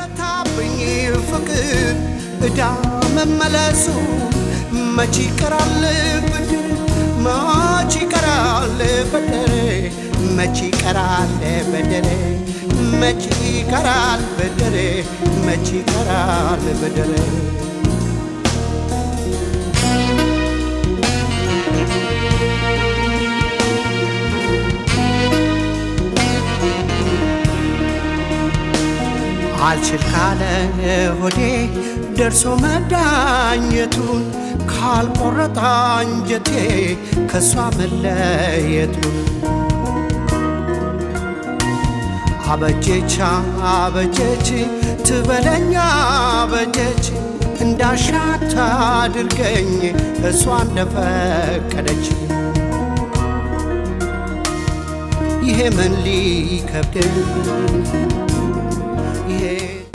ቢበረታብኝ ፍቅር እዳ መመለሱ መች ይቀራል ብድር መች ይቀራል በደሬ መች ይቀራል በደሬ መች ይቀራል በደሬ መች ይቀራል በደሬ አልችል ካለ ሆዴ ደርሶ መዳኘቱን ካልቆረጠ አንጀቴ ከእሷ መለየቱን አበጀች አበጀች ትበለኛ አበጀች እንዳሻት አድርገኝ እሷ እንደፈቀደች ይሄ ምን ሊከብደኝ